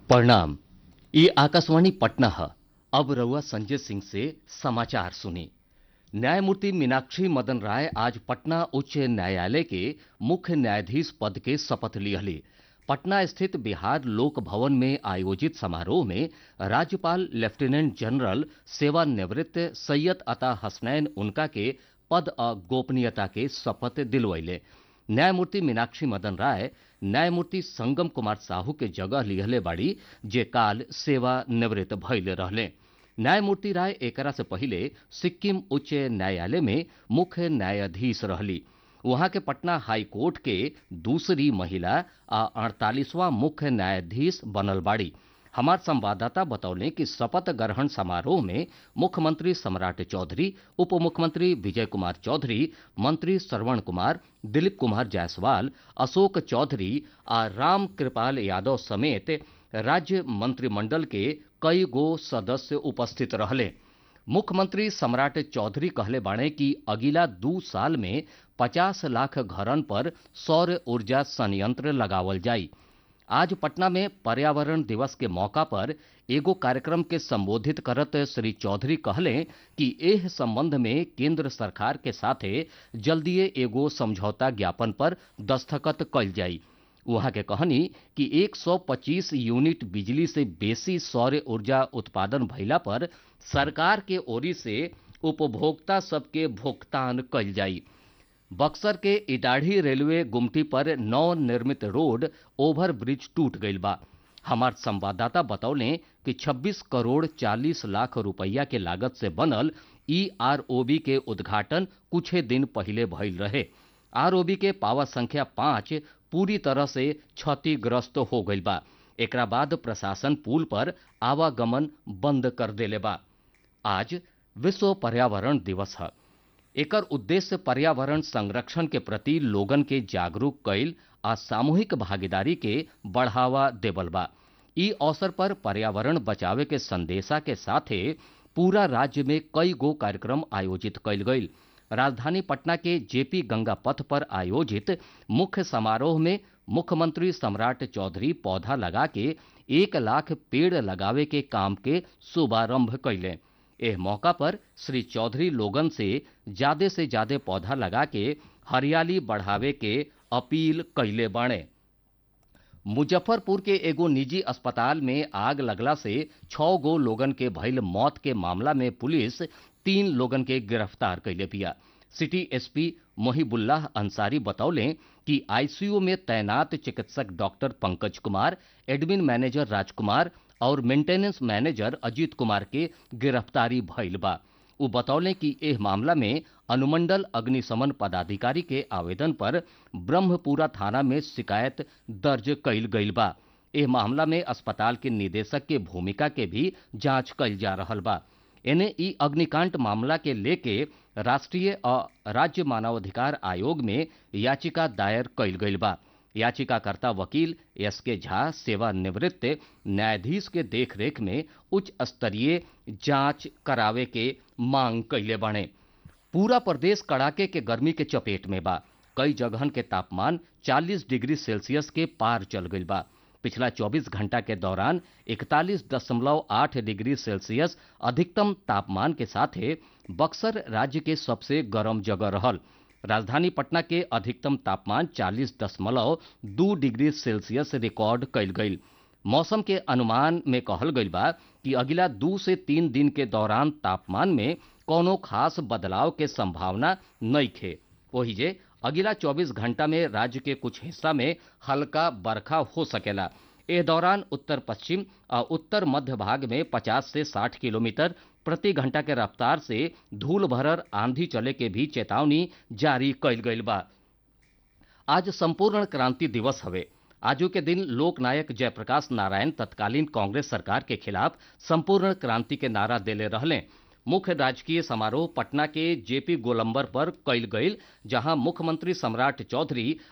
प्रणाम ये आकाशवाणी पटना है अब रउआ संजय सिंह से समाचार सुनी न्यायमूर्ति मीनाक्षी मदन राय आज पटना उच्च न्यायालय के मुख्य न्यायाधीश पद के शपथ लिहली पटना स्थित बिहार लोक भवन में आयोजित समारोह में राज्यपाल लेफ्टिनेंट जनरल सेवानिवृत्त सैयद अता हसनैन उनका के पद आ गोपनीयता के शपथ दिलवैले न्यायमूर्ति मीनाक्षी मदन राय न्यायमूर्ति संगम कुमार साहू के जगह लिहले बाड़ी जे काल सेवा निवृत्त भइले रहले न्यायमूर्ति राय एकरा से पहिले सिक्किम उच्च न्यायालय में मुख्य न्यायाधीश रहली वहां के पटना हाई कोर्ट के दूसरी महिला आ अड़तालीसवां मुख्य न्यायाधीश बनल बाड़ी हमार संवाददाता बतौले कि शपथ ग्रहण समारोह में मुख्यमंत्री सम्राट चौधरी उप मुख्यमंत्री विजय कुमार चौधरी मंत्री श्रवण कुमार दिलीप कुमार जायसवाल अशोक चौधरी आ राम कृपाल यादव समेत राज्य मंत्रिमंडल के कई गो सदस्य उपस्थित रहले मुख्यमंत्री सम्राट चौधरी कहले बाणे कि अगिला दू साल में पचास लाख घरन पर सौर ऊर्जा संयंत्र लगावल जाई आज पटना में पर्यावरण दिवस के मौका पर एगो कार्यक्रम के संबोधित करत श्री चौधरी कहले कि एह संबंध में केंद्र सरकार के साथे जल्दीए एगो समझौता ज्ञापन पर दस्तखत कल जाई वहां के कहनी कि 125 यूनिट बिजली से बेसी सौर ऊर्जा उत्पादन भइला पर सरकार के ओरी से उपभोक्ता सबके भुगतान कल जाई बक्सर के इटाढ़ी रेलवे गुमटी पर नव निर्मित रोड ओवर ब्रिज टूट गईल बा हमार संवाददाता बतौले कि 26 करोड़ 40 लाख रुपया के लागत से बनल ईआरओबी के उद्घाटन कुछ दिन पहले भइल रहे आरओबी के पावर संख्या पाँच पूरी तरह से क्षतिग्रस्त हो गईल बा एकरा बाद प्रशासन पुल पर आवागमन बंद कर देले बा आज विश्व पर्यावरण दिवस है एकर उद्देश्य पर्यावरण संरक्षण के प्रति लोगन के जागरूक कैल आ सामूहिक भागीदारी के बढ़ावा देवल बा ई अवसर पर पर्यावरण बचावे के संदेशा के साथे पूरा राज्य में कई गो कार्यक्रम आयोजित कैल गईल राजधानी पटना के जेपी गंगा पथ पर आयोजित मुख्य समारोह में मुख्यमंत्री सम्राट चौधरी पौधा लगा के एक लाख पेड़ लगावे के काम के शुभारंभ कैले एह मौका पर श्री चौधरी लोगन से ज्यादा से ज्यादा पौधा लगा के हरियाली बढ़ावे के अपील कैले बाणे मुजफ्फरपुर के एगो निजी अस्पताल में आग लगला से छह गो लोगन के भइल मौत के मामला में पुलिस तीन लोगन के गिरफ्तार कैले बिया सिटी एसपी मोहिबुल्लाह अंसारी बतौले कि आईसीयू में तैनात चिकित्सक doctor Pankaj Kumar admin manager Rajkumar और मेंटेनेंस मैनेजर अजीत कुमार के गिरफ्तारी भइल बा उ बतौले कि एह मामला में अनुमंडल अग्निशमन पदाधिकारी के आवेदन पर ब्रह्मपुरा थाना में शिकायत दर्ज कैल गईल बा एह मामला में अस्पताल के निदेशक के भूमिका के भी जांच कैल जा रहल बा एने ई अग्निकांड मामला के लेके राष्ट्रीय और राज्य मानवाधिकार आयोग में याचिका दायर कैल गईल बा याचिकाकर्ता वकील एस के झा सेवानिवृत्त न्यायाधीश के देखरेख में उच्च स्तरीय जांच करावे के मांग कैले बाणे पूरा प्रदेश कड़ाके के गर्मी के चपेट में बा कई जगहन के तापमान 40 डिग्री सेल्सियस के पार चल गईल बा पिछला 24 घंटा के दौरान 41.8 डिग्री सेल्सियस अधिकतम तापमान के साथे बक्सर राज्य के सबसे गर्म जगह रहल राजधानी पटना के अधिकतम तापमान 40 दशमलव दू डिग्री सेल्सियस रिकॉर्ड कैल गईल मौसम के अनुमान में कहल गईल बा कि अगिला दू से तीन दिन के दौरान तापमान में कोनो खास बदलाव के संभावना नइखे वही जे अगिला 24 घंटा में राज्य के कुछ हिस्सा में हल्का बरखा हो सकेला एह दौरान उत्तर पश्चिम और उत्तर मध्य भाग में 50 से 60 किलोमीटर प्रति घंटा के रफ्तार से धूल भरर आंधी चले के भी चेतावनी जारी कैल गईल बा आज संपूर्ण क्रांति दिवस हवे आजू के दिन लोकनायक जयप्रकाश नारायण तत्कालीन कांग्रेस सरकार के खिलाफ संपूर्ण क्रांति के नारा देले रहले मुख्य राजकीय समारोह पटना के जेपी गोलंबर पर कैल गईल जहां मुख्यमंत्री सम्राट चौधरी